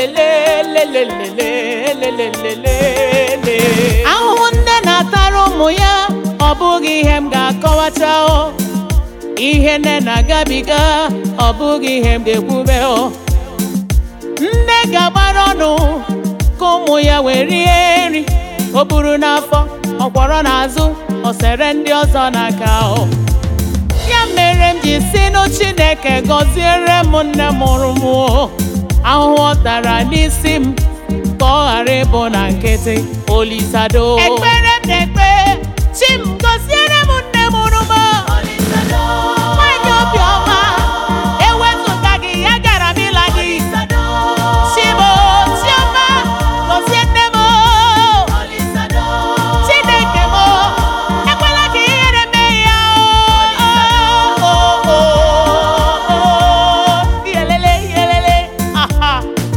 lelelelelelelelelelelelelelele ahụhụ nne na-atara ụmụ ya ọ bụghị ihe m ga-akọwacha o ihe nne na-agabiga ọ bụghị ihe m ga-ekwube o nne ga-agbara ọnụ ka ụmụ ya wee rie nri o buru n'afọ ọ kwọrọ n'azụ o sere ndị ọzọ n'aka o ya mere m ji si nụ Chineke gọziere m nne mụrụ m o. ahụhụ ọ tara n'isi m ka ọ ghara ịbụ na nkịtị olisado ekpere m na-ekpe chi m gọziere m nne mụrụ m o. nwanyị obiọma ewezụga gị ya gara m ịla gị Chibo chiọma gọzie nne m o. Chineke m o, ekwela ka ihere mee ya o. O, o, o, o. Iyelele, iyelele. Aha.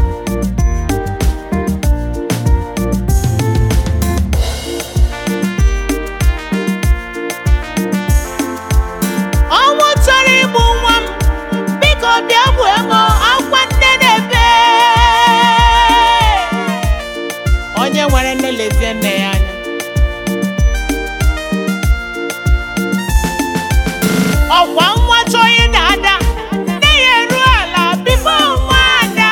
ọnwụ chọrọ igbu nwa m biko bịa gbuo m akwa nne na-ebe onye nwere nne lezie nne ya anya ọkwa nwa chọọ ịda ada nne ya eru ala bifo nwa ada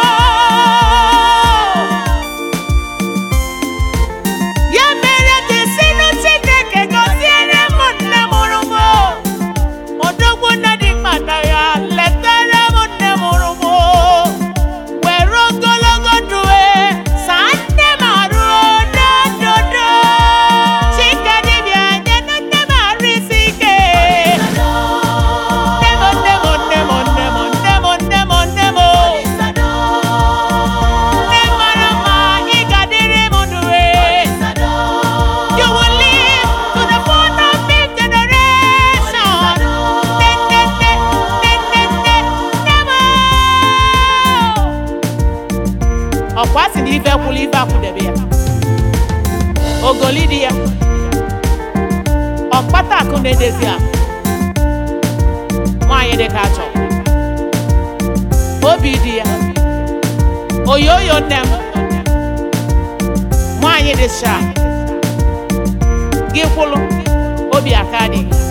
ya mere dị sinụ Chineke gọziere m nne mụrụ m odogwu nne dị mkpata ya letara m nne mụrụ m were ogologo ndụ e saa nne m arụ n'ododo chike dibịa nye nne m arụ isi ike nne m nne m nne m nne m nne m nne m nne m nne mara mma ị ga-adịrị m ndụ e You will live to the fourth and fifth generation. Ne, ne, ne, ne, ne, ne, never. ọkwa sị na ife kwụrụ ife akwụdebe ya ogoli dị ya ọkpata akụ na-edezi akụ nwaanyị dị ka achọ obi dị ya oyoyo nne m nwaanyị dị sharp gị kwụlụ obi aka dị